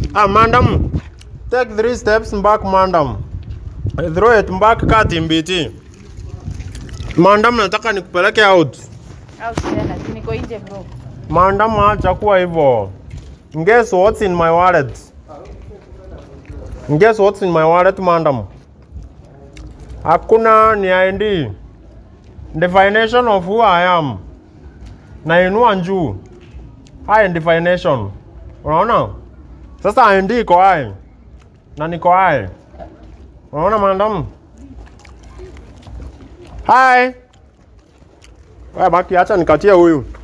Ah, madam. Take three steps back, madam. Throw it back kati mbiti. Madam, nataka nikupeleke out. Au tena, si niko nje bro. Madam, acha kuwa hivyo. Guess what's in my wallet? Guess what's in my wallet, madam? Hakuna ni ID. Definition of who I am. Nainua juu. High definition. Unaona? Sasa ID iko hai. Na niko hai. Unaona madam? Hi. Wewe baki acha nikatie huyu.